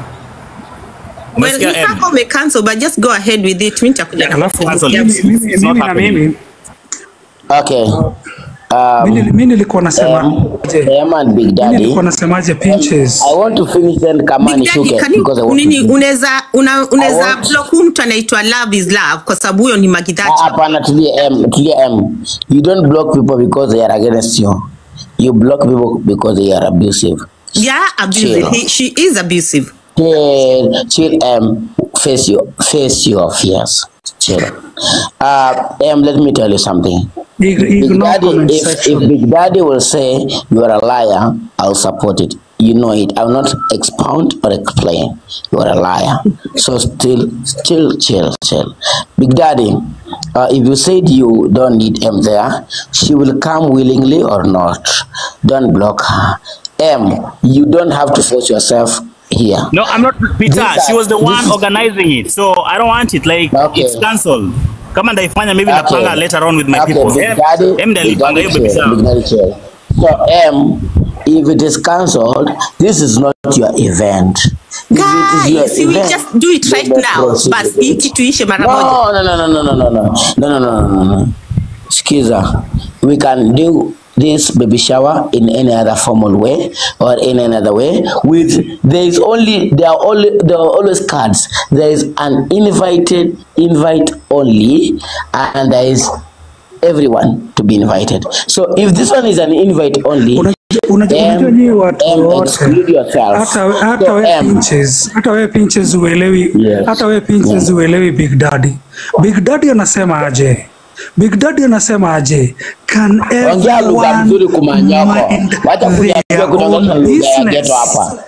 Well, Umesikia, you M? can't me cancel, but just go ahead with it. Mimi nitakuja na Alafu Cancel it. mimi- mimi- It's not mimi na happening. mimi Okay. Um, mimi mimi nilikuwa nasema M, je, M and Big mimi Daddy. nilikuwa nasemaje Pinches? I want to finish then kama Big Daddy, nishuke can you- because I want nini to. unaweza una, unaweza want- block huyu mtu anaitwa love is love kwa sababu huyo ni Ah, magidhachi. Hapana, tulia M, tulia M. You don't block people because they are against you. You block people because they are abusive. Yeah, abusive. Chill. He, she is abusive. Chill, chill, um, face your, face your fears. Chill. Uh, um, let me tell you something. Ig- Big Ignore Daddy, comment if, if section. Big Daddy will say you are a liar, I'll support it. You know it. I will not expound or explain. You are a liar. So still, still, chill, chill. Big Daddy, uh, if you said you don't need M there, she will come willingly or not. Don't block her. M, you don't have to force yourself here. No, I'm not Peter. These She are- was the one this- organizing it. So I don't want it. Like Okay. it's cancelled. Kama ndaifanya maybe Okay. napanga later on with my Okay, people. Big Em- Daddy, em ndio Big alipanga hiyo Daddy baby chill, shower. Big Daddy chill. So, M, if it is cancelled, this is not your event. If it is your Guys, we event, just do it right then now. proceed Bas, with hii it. kitu ishe mara moja. No, no, no, no, no, no, no, no, no, no, no, no, no, no. Skiza, we can do this baby shower in any other formal way or in another way. With there is only there are only there are always cards. There is an invited invite only, and there is everyone to be invited. So if this one is an invite only, Unajua- unajua M, unajua nyinyi watu M, wote exclude yourself. hata hata So, we M, pinches hata we pinches uelewi Yes. hata we pinches Yeah. uelewi Big Daddy Big Daddy anasema aje Big Daddy anasema aje can ongea lugha everyone mzuri kumanyoko. mind Wacha kuniambia their kutangaza own lugha ya business? ghetto hapa.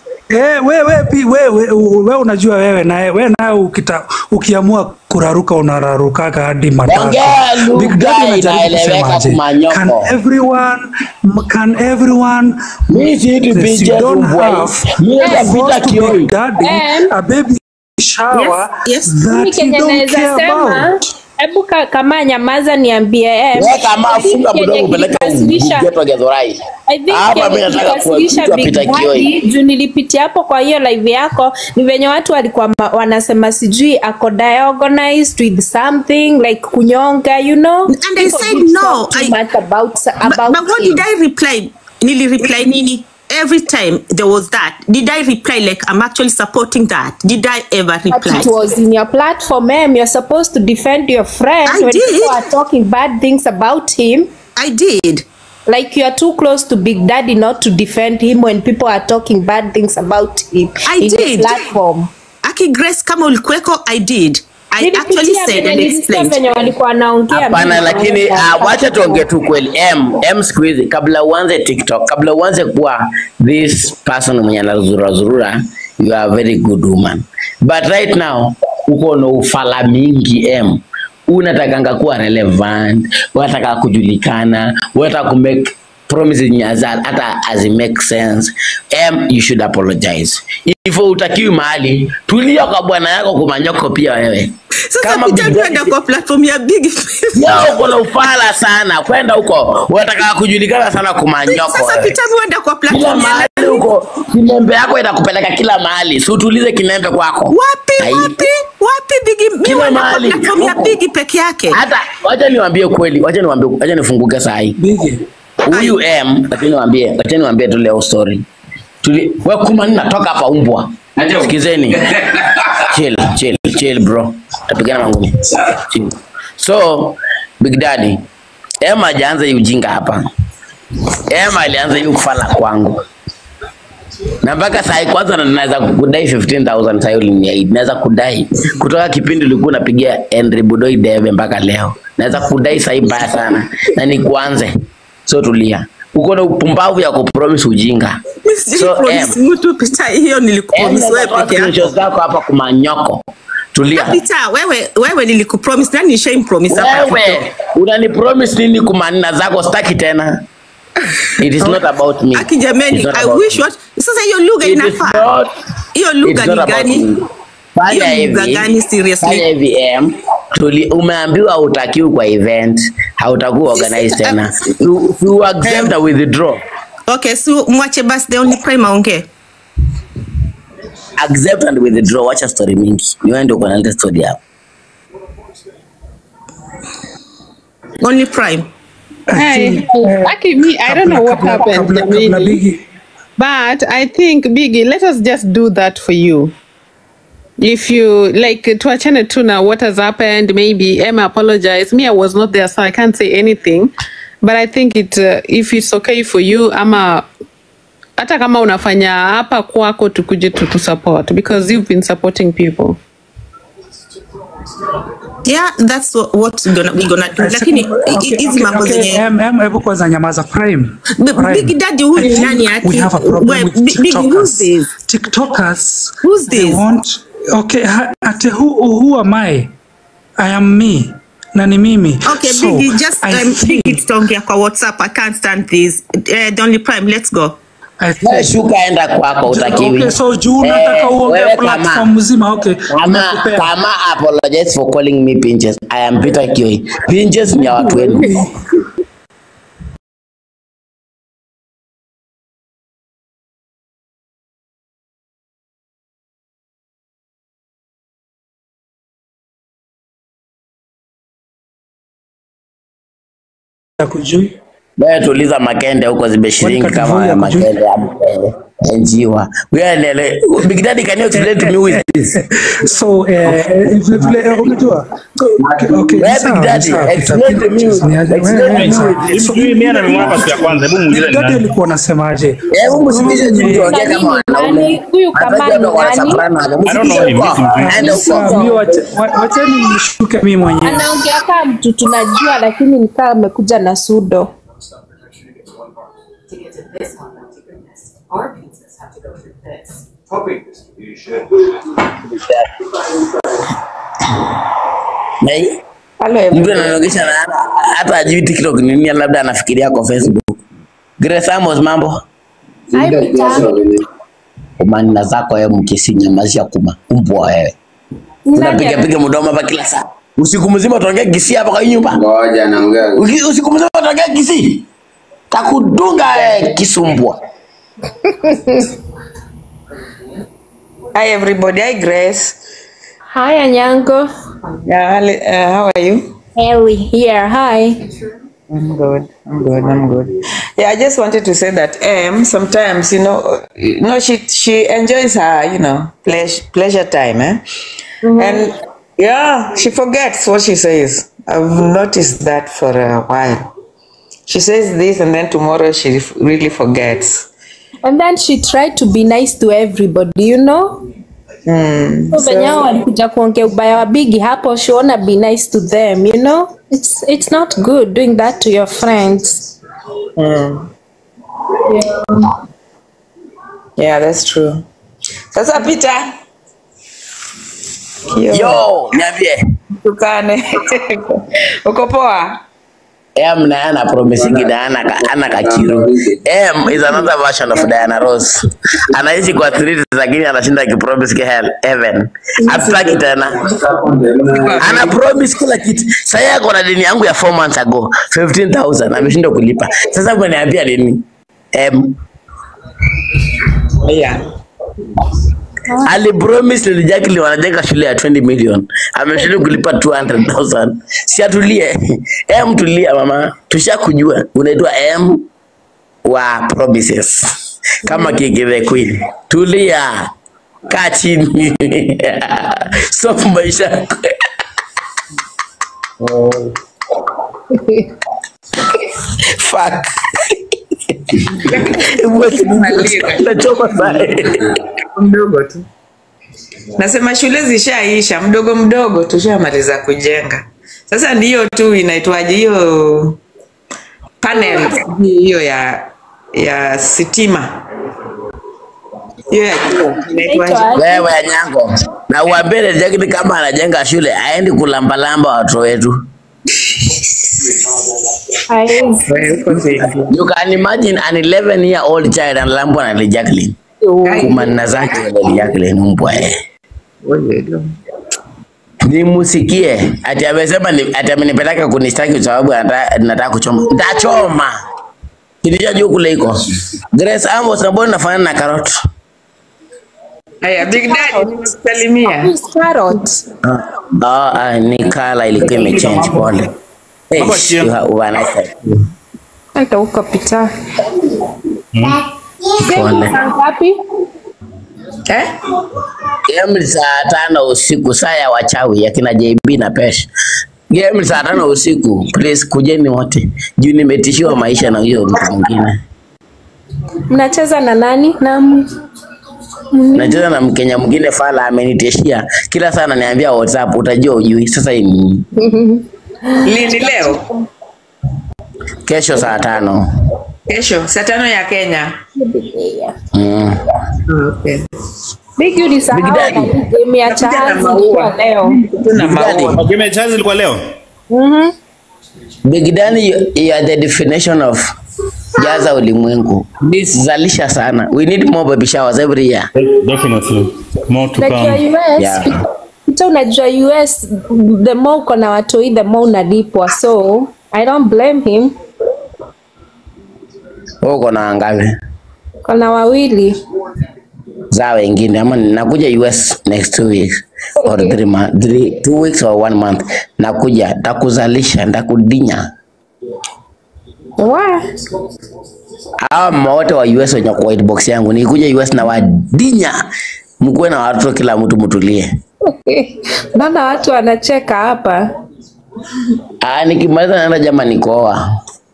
Eh, we, we, pi, we, we, we unajua wewe naye we naye ukita ukiamua kuraruka unararukaga hadi matatu. Ongea lugha Big Daddy anajaribu inaeleweka kusema aje, kumanyoko. Can everyone can everyone Mimi si tu that picha you don't mbwa. have Mimi napita force to kioi. Big Daddy And- a baby shower Yes, yes. Mimi that you kenye don't naweza care sema about. hebu ka- kama nyamaza niambie eh, Wewe kama I think funga kenye mdomo peleka kilikasirisha- ghetto Githurai. I think Hapa kenye mimi nataka kilikasirisha kuwa Big Peter Kioi. Daddy, juu nilipitia hapo kwa hiyo live yako ni venye watu walikuwa ma- wanasema sijui ako diorganized with something like kunyonga you know And I People said did no, talk too I- much about, But, about but what him. did I reply? Nili reply nini? Every time there was that. Did I reply like I'm actually supporting that? Did I ever But reply? it was in your platform, ma'am. You're supposed to defend your friend I when did. people are talking bad things about him. I did. Like you are too close to Big Daddy not to defend him when people are talking bad things about him I in did. the platform. Aki Grace kama ulikuweko, I did. I actually Nilipitia said venye and nilisikia explained. venye walikuwa wanaongea. Hapana, mimi lakini nikaona uh, wacha tuongee tu kweli. M, M siku hizi kabla uanze TikTok, kabla uanze kuwa this person mwenye anazurura zurura, you are a very good woman. But right now uko na ufala mingi M. Unatakanga kuwa relevant, unataka kujulikana, unataka ku make promises zenye haza- hata hazi make sense. M, you should apologize. If utakiwi mahali, tulia kwa bwana yako kumanyoko pia wewe. Sasa Kama Peter Big tuenda Daddy- kwa platform ya big Leo uko na ufala sana, kwenda huko unataka kujulikana sana kumanyoko. Sasa wewe. Peter tuenda kwa Kila platform ya mahali huko, kinembe yako itakupeleka kila mahali, si utulize kinembe kwako. wapi Ai. wapi wapi bigi mimi Kila wenda kwa mahali, platform ya huko. bigi peke yake. Hata wacha niwaambie kweli, wacha niwaambie, wacha nifunguke saa hii. Bigi. Huyu M, wacha niwaambie, wacha niwaambie tu leo story. Tuli, wewe kuma nini natoka hapa umbwa. Sikizeni. chill, chill, chill bro. Tapigana mangumi. Chill. So, Big Daddy, M hajaanza hii ujinga hapa. M alianza hii ufala kwangu. Na mpaka saa hii kwanza na- naweza kudai 15000 saa hii uliniahidi. Naweza kudai kutoka kipindi ulikuwa unapigia Henry Budoi debe mpaka leo. Naweza kudai saa hii mbaya sana. Na nikuanze. So tulia. Uko na upumbavu ya kupromise ujinga. So Promise M, mtu Peter, hiyo M nilikupromise wewe nataka peke yako. screenshots zako hapa kumanyoko. Tulia. Peter, wewe wewe nilikupromise nani nishaim promise hapa? Wewe unanipromise nini kumanina zako staki tena. It is not about me. Aki It's jameni, not I about wish me. what sasa hiyo lugha It is inafaa. not- Hiyo lugha it's ni not about gani? me. Fanya Hiyo lugha hivi, gani seriously? fanya hivi M. Tuli, umeambiwa hautakiwi kwa event, hautakuwa organized Sisi- tena. You, you accept a withdraw. Okay, so mwache basi the only prime aongee. Accept and withdraw. Wacha story mingi. Ni wewe ndio uko na ile story hapo. Only prime. Hi. Aki, me, I don't know what Kabla- happened. kabla- kabla Jamini. Bigi. But I think Biggie, let us just do that for you. If you like tuachane tu na what has happened, maybe Emma apologize. Me, I was not there, so I can't say anything. But I think it uh, if it's okay for you, ama hata kama unafanya hapa kwako tukuje tu support because you've been supporting people. Yeah, that's what, what we're gonna, we're gonna do. Lakini Okay, hizi okay, mambo okay, zenye em- em, hebu kwanza nyamaza prime. B- Prime. Big Daddy huyu I ni think nani aki? We have a problem We- with Big- Big, who's TikTokers. this? TikTokers. Who's they this? Want, okay, ha- ate who, who am I? I am me. Na ni mimi. Okay, So, Biggie, just I um, think- Biggie tutaongea kwa WhatsApp. I can't stand this. Uh, the only prime, let's go. I think. Wewe shuka enda kwako utakiwi. Okay, so juu unataka Eh, uongee wewe platform kama mzima okay. kama Nimekupea. kama apologize for calling me pinches. I am Peter Kioi. Pinches ni ya watu wenu. Hakujui. Wewe tuliza makende huko zimeshiringi Kwani kama Katuvoi hakujui? makende ya mkende. Njiwa. Wewe nele. Big Daddy can you explain to me who is this? So eh, eh, vile vile eh, unajua okay, okay, Wewe ni sawa, Big ni Daddy, sawa, explain Peter to me. Pinches, ni aje? Explain Wewe, to ni me. sawa. Hivi So, mimi mimi anamwona siku ya kwanza, hebu muulize Big ni Daddy nani. alikuwa anasemaje? Hebu msikilize jinsi tuongea Nani kama ni wanaume. nani? Huyu kama Hata ni kama wana nani? soprano hapo. I don't know Msikilize him, huko. mimi simjui. Aende huko. Sawa, mi wache- wa- wacheni nishuke mimi mwenyewe. anaongea kama mtu tunajua lakini ni kama amekuja na sudo to get to this one, my goodness. Our pizzas have to go through this. Na hii- mtu ananogesha na hata- hata ajui TikTok ni nini, labda anafikiria kwa Facebook. Grace Amos, mambo umanina zako wewe, mkisinyamazia kuma umbwa wewe, unapiga piga mdomo hapa kila saa, usiku mzima utaongea kisi hapa kwa hii nyumba. Ngoja naongea. Uki- Usiku mzima utaongea kisi, takudunga wewe kisumbwa. Hi everybody. Hi Grace. Hi Anyango. Yeah, Ali- uh, how are you? Ellie here. Hi. I'm good. I'm good. I'm good. Yeah, I just wanted to say that um sometimes you know uh, you know she she enjoys her you know pleasure pleasure time eh and yeah she forgets what she says. I've noticed that for a while. She says this and then tomorrow she f- really forgets. And then she tried to be nice to everybody, you know? Mm. So venye hao walikuja kuongea ubaya wa bigi hapo, she wanna be nice to them, you know? It's, it's not good doing that to your friends. Mm. Yeah. Yeah, that's true. Sasa Peter. Yo, niambie. Tukane. Uko poa? M na ana promising Diana ka, ana kakiru. M is another version of Diana Ross. Anaishi kwa street lakini anashinda akipromise ke hell heaven. Hataki tena. Ana promise kila kitu. Sasa yako na deni yangu ya 4 months ago 15000 ameshindwa kulipa. Sasa mnaniambia nini? M Yeah. Ali promise Lil Jacqueline wanajenga shule ya 20 million. Ameshindwa kulipa 200,000. Si atulie. M tulia mama. Tushakujua unaitwa M wa promises. Kama Kiki the Queen. Tulia. Kaa chini. Stop maisha. yako. Fuck. Nachoma sana. mdogo tu. Nasema shule zishaisha, mdogo mdogo tushamaliza kujenga. Sasa ndiyo tu inaitwaje hiyo panel hiyo ya ya sitima hiyo ya jua inaitwaje? Wewe Anyango, na uambie Lil Jacqueline kama anajenga shule aendi kulambalamba watoto wetu. You can imagine an 11 year old child analambwa na Lil Jacqueline. Kumanina zake Lil Jacqueline mbwa eh. Nimusikie ati amesema ni, ati amenipeleka kunistaki kwa sababu anataka nataka kuchoma. Nitachoma. Kilijua juu kule iko. Grace Amos na mbona nafanana na carrot? Haya, Big Daddy nimekusalimia. Carrot. Ah, ah, ni kala ilikuwa imechange pole. Hey, you have one nice day. Hata huko pita. Pole. Saa ngapi? Eh? Game ni saa tano usiku, saa ya wachawi ya kina JB na Pesh. Game ni saa tano usiku, please kujeni wote, juu nimetishiwa maisha na huyo mtu mwingine. Mnacheza na nani? Na m- Nacheza na Mkenya mwingine fala amenitishia kila saa ananiambia WhatsApp, utajua ujui. Sasa hii ni Lini leo? kesho saa tano. Kesho saa tano ya Kenya. Mm. Okay. Big you nisahau Big Daddy. na game ya Nakuja na Chahazi maua. ilikuwa leo. Tuna Big Daddy. maua. Game ya Chelsea ilikuwa leo. Mhm. Big Daddy, you, you are the definition of jaza ulimwengu. Please zalisha sana. We need more baby showers every year. Definitely. More to like ya come. US Yeah. Peter, unajua US the more uko na watoi the more unalipwa so I don't blame him Wewe uko na ngapi? kona wawili za wengine ama nakuja US next two weeks or three month, three, two weeks or one month nakuja ndakuzalisha ndakudinya Wa. hawa mama wote wa US wenye kwa white box yangu nikuja US na wadinya mkuwe na watoto kila mtu mtulie naona watu wanacheka hapa ah nikimaliza naenda jama nikoa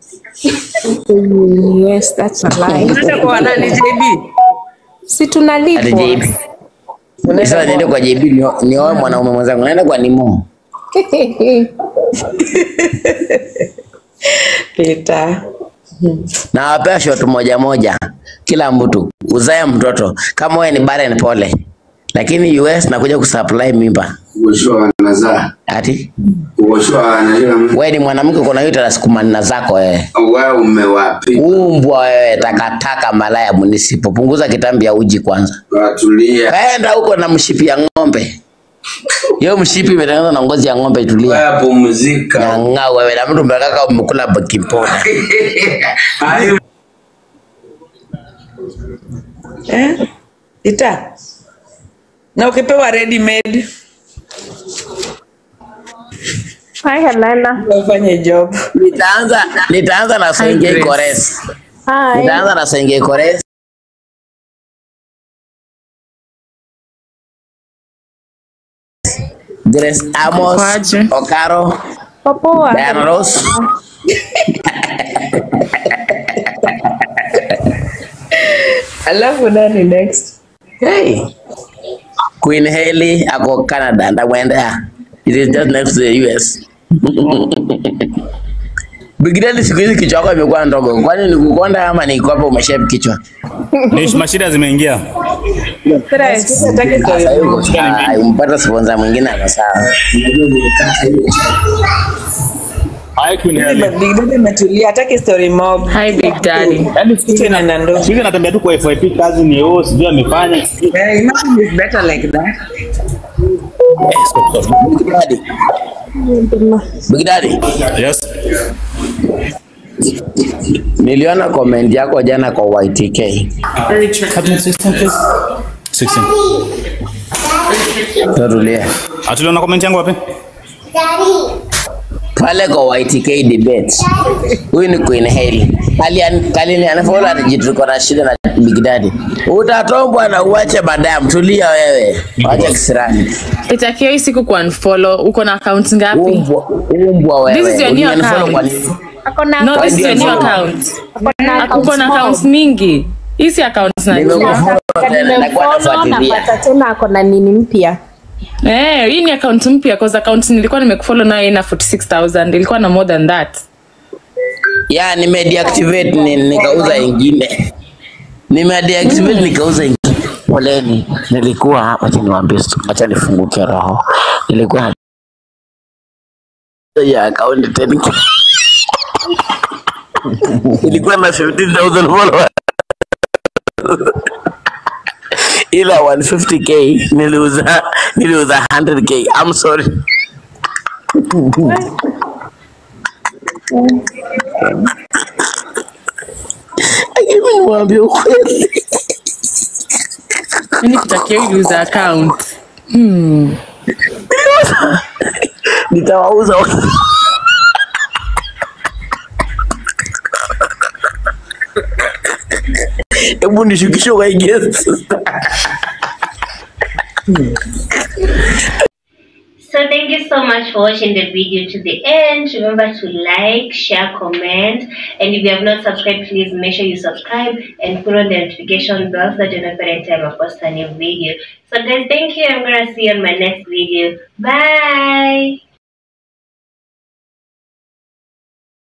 yes that's a lie Unaenda kwa nani JB? si hata tunalipwa JB sasa niende kwa JB nio- nioe mwanaume mwenzangu naenda kwa Nimo Peter. na wapea shot moja moja kila mtu uzae mtoto kama wewe ni barren pole lakini US nakuja kusupply mimba Kuoshwa wanazaa. ati Kuoshwa wanajua wewe ni mwanamke uko na uterus kumanina zako wewe wewe umewapi? umbwa wewe takataka malaya munisipo punguza kitambi ya uji kwanza Watulia. kaenda huko na mshipi ya ng'ombe hiyo mshipi imetengenezwa na ngozi ya ng'ombe tulia Wewe pumzika. ng'aa wewe na mtu mbekaka umekula baking powder Hayo Eh? Ita. Na ukipewa ready made Hi Helena ufanye job. nitaanza nitaanza na Sengei Grace. Kores Hi nitaanza na Sengei Kores Grace Amos Kwaje? Okaro popoa Diana Ross Alafu nani next? Hey. Queen Haley ako Canada ndamwendea. It is just next to the US. Big Daddy siku hizi kichwa yako imekuwa ndogo. Kwani ni kukonda ama ni kwamba umeshape kichwa? Ni mashida zimeingia. stress Sasa hiyo ah, umpata sponsor mwingine ako sawa. Hi Queen Helen. Big Daddy ametulia, hataki story mob. Hi Big Daddy. Kitu inaenda ndo. Siku hizi anatembea tu kwa FYP kazi ni oh, sijui amefanya. Eh, imagine it's better like that. Eh, stop, stop. Big Daddy. Big Daddy. Yes. Niliona comment yako jana kwa YTK. Cabinet system please. 16. Tutulie. Atuliona comment yangu wapi? Daddy. Pale kwa YTK debate. Huyu ni Queen Haley. Kali kali anafollow atajituko na shida na Big Daddy. Utatombwa na uache madam. Tulia wewe. Wacha kisirani. Itakiwa hii siku ku unfollow. Uko na account ngapi? Umbwa, umbwa wewe. This is your new Ulinifollow account. kwa nini? akona No, this is your new Ndio. account. akona Uko na accounts mingi. Hizi accounts na Nimekufollow tena nakuwa nimemfollow nafuatilia. napata tena akona nini mpya Eh, hii ni account mpya cause account nilikuwa nimekufollow nayo ina 46000 ilikuwa na more than that. Ya nimedeactivate ni, nikauza ingine. Nimedeactivate nikauza ingine. Poleni. Nilikuwa hapa acha niwaambie stu- acha nifunguke roho. Nilikuwa na ya account 10k. Ilikuwa na 15000 followers. ila 150k niliuza niliuza 100k I'm sorry Lakini niwaambie ukweli Mimi kutakia user account. nitawauza hebu nishukishe kwa hii guest. So thank you so much for watching the video to the end. Remember to like, share, comment, and if you have not subscribed, please make sure you subscribe and put on the notification bell so that you know every time I post a new video. So guys, thank you. I'm gonna see you on my next video. Bye.